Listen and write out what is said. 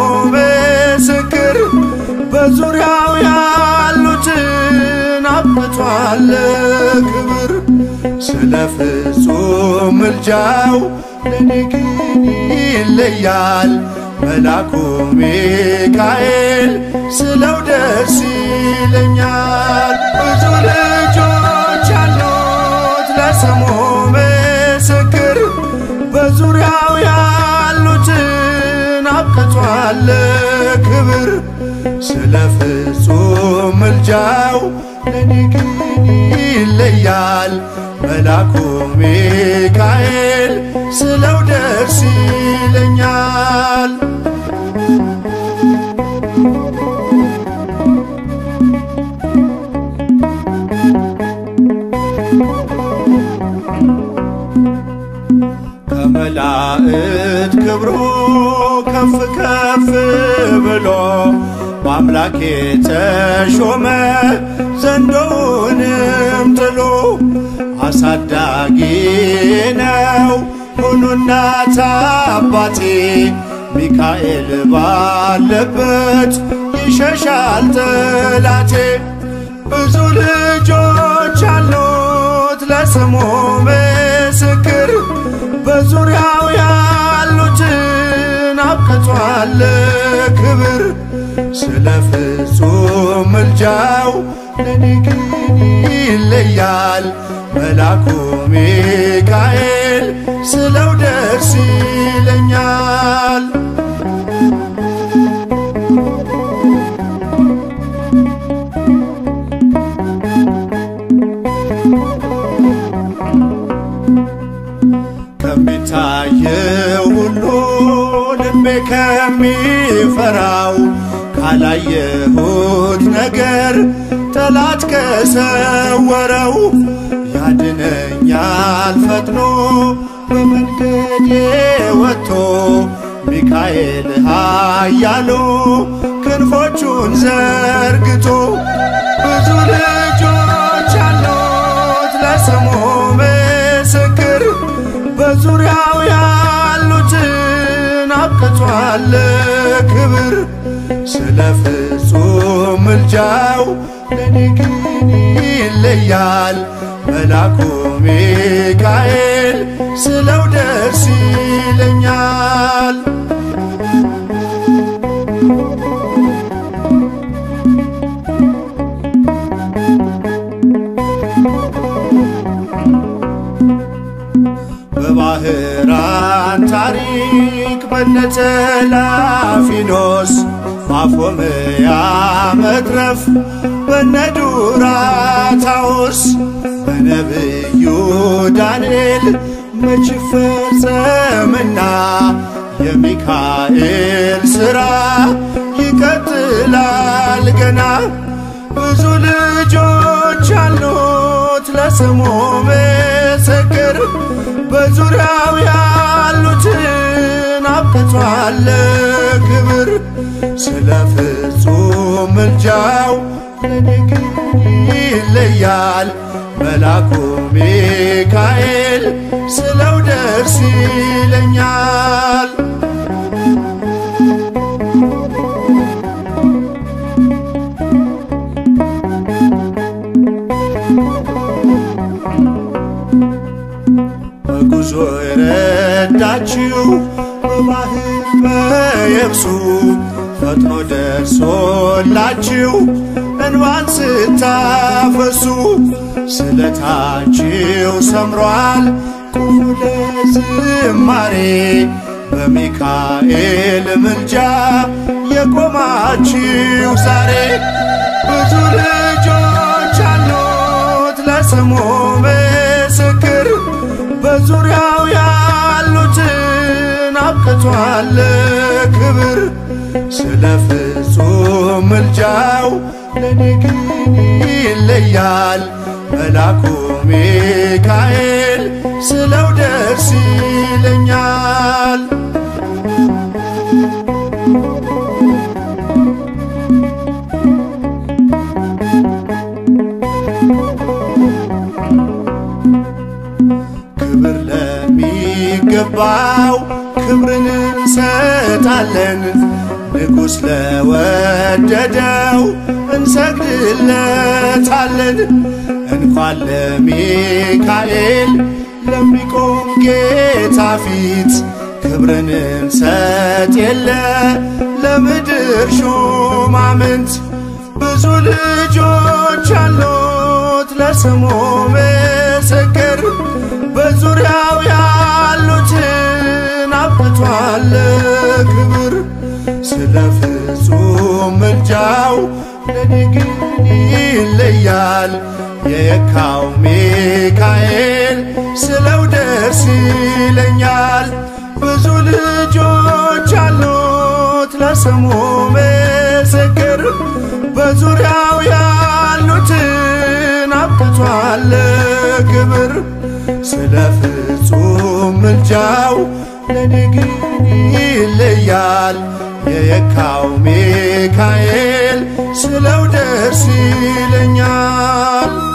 ምስክር በዙሪያው ያሉትን አብቅቷል ክብር ስለ ፍጹም ምልጃው ለኔ ግን ይለያል መላኩ ሚካኤል ስለው ደስ ይለኛል። ብዙ ልጆች ያሉት ለስሙ ምስክር በዙሪያው ያሉትን አብቅቷል ክብር ስለ ፍጹም ምልጃው ለኔ ግን ይለያል መላኩ ሚካኤል ስለው ደስ ይለኛል። ከመላእክት ክብሩ ከፍ ከፍ ብሎ በአምላክ የተሾመ ዘንዶውንም ጥሎ አሳዳጊ ነው ሁኑ እናት አባቴ ሚካኤል ባለበት ይሸሻል ጠላቴ። ብዙ ልጆች አሉት ለስሙ ምስክር በዙሪያው ያሉትን አብቅቷል ክብር ስለ ፍጹም ምልጃው ለኔ ግን ይለያል መላኩ ሚካኤል ስለው ደስ ይለኛል። ከሚታየው ሁሉ ልቤ ከሚፈራው ካላየሁት ነገር ጠላት ከሰወረው ያድነኛል ፈጥኖ በመንገዴ ወጥቶ ሚካኤል ኃያሉ ክንፎቹን ዘርግቶ ብዙ ልጆች አሉት ለስሙ ምስክር በዙሪያው ያሉትን አብቅቷል ክብር ስለ ፍጹም ምልጃው ለኔ ግን ይለያል መላኩ ሚካኤል ስለው ደስ ይለኛል። በባህራን ታሪክ በነተላፊኖስ ማፎምያ መትረፍ በነዱራታውስ በነብዩ ዳንኤል መች ፈጸምና የሚካኤል ሥራ ይቀጥላል ገና ብዙ ልጆች አሉት ለስሙ ምስክር በዙሪያው ያሉትን አብቅቷል ክብር ስለ ፍጹም ምልጃው ለኔ ግን ይለያል መላኩ ሚካኤል ስለው ደስ ይለኛል። በጉዞ የረዳችው በባህር በየብሱ ፈጥኖ ደርሶላችሁ እንባን ስታፈሱ ስለታችሁ ሰምሯል ቁሙ ለዝማሬ በሚካኤል ምልጃ የቆማችሁ ዛሬ ብዙ ልጆች አሉት ለስሙ ምስክር በዙሪያው ያሉትን አብቅቷል ክብር ስለ ፍጹም ምልጃው ለኔ ግን ይለያል መላኩ ሚካኤል ስለው ደስ ይለኛል። ክብር ለሚገባው ክብርን እንሰጣለን ንጉሥ ለወደደው እንሰግድለታለን። እንኳን ለሚካኤል ለሚቆም ጌታ ፊት ክብርን እንሰጥ የለ ለምድር ሹማምንት ብዙ ልጆች አሉት ለስሙ ምስክር በዙሪያው ያሉትን አብቅቷል ክብር ስለ ፍጹም ምልጃው ለኔ ግን ይለያል የየካው ሚካኤል ስለው ደስ ይለኛል ብዙ ልጆች አሉት ለስሙ ምስክር በዙሪያው ያሉትን አብቅቷል ክብር ስለ ፍጹም ምልጃው ለኔ ግን ይለያል የየካው ሚካኤል ስለው ደስ ይለኛል